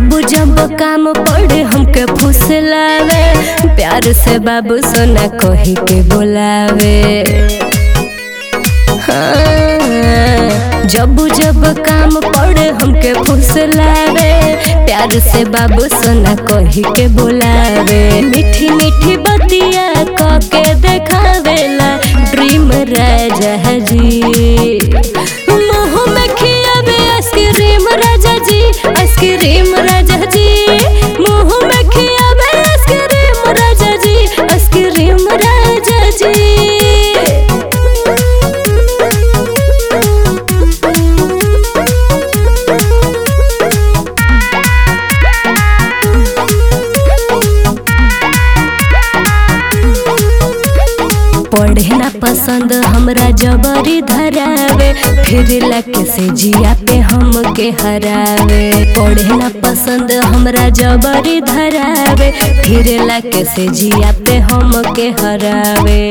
जब जब काम पड़े हमके फुसलावे प्यार से बाबू सोना कही के बोलावे हाँ, जब जब काम पड़े हमके फुसलावे प्यार से बाबू सोना कही के बोलावे मीठी मीठी बतिया कह के देखावेला ड्रीम राजा जी मुँह में खियावे आइसक्रीम राजा जी आइसक्रीम राजा जी मुँह में खियावे आइसक्रीम राजा जी आइसक्रीम राजा जी पढ़े ना पसंद हमरा जबरी धरावे फिर लके से जिया पे हम के हरावे पढ़े ना पसंद हमरा जबरी धरावे फिर लके से जिया पे हम के हरावे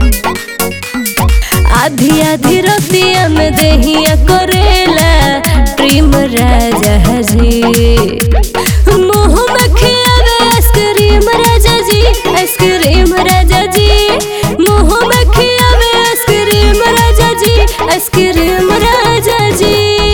आधी आधी रतिया में देहिया करेला प्रेम राजा जी मुँह में खियावे आइसक्रीम राजा जी आइसक्रीम राजा जी मुँह में खियावे आइसक्रीम राजा जी आइसक्रीम राजा जी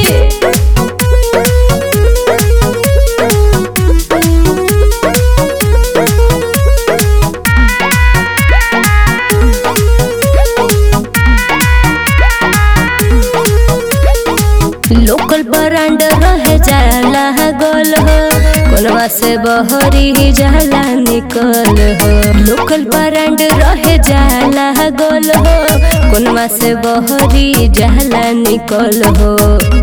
लोकल ब्रांड रहे जाला गोल हो कोलवा से बहरी जाला निकल हो लोकल ब्रांड रहे जाला गोल हो कोलवा से बहरी जाला निकल हो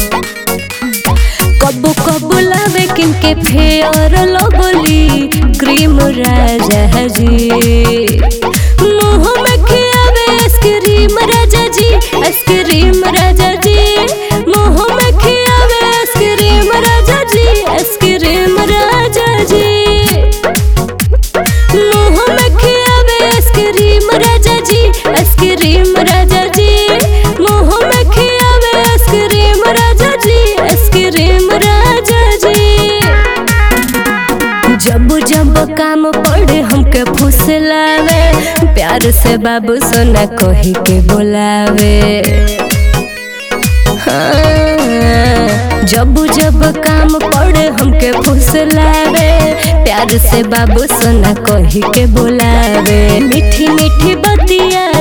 कबू कबू लावे किनके फेयर लगोली क्रीम राजा जी मुँह में खियावे आइसक्रीम राजा जी आइसक्रीम राजा जी मुँह में खियावे आइसक्रीम राजा जी आइसक्रीम राजा जी मुँह में खियावे आइसक्रीम राजा जी आइसक्रीम राजा जी मुँह में खियावे आइसक्रीम राजा जी आइसक्रीम राजा जी जब जब काम पड़े हमके फुसलावे प्यार से बाबू सोना कही के बोलावे हाँ, जब जब काम पड़े हमके फुसलावे प्यार से बाबू सोना कही के बोलावे मीठी मीठी बतिया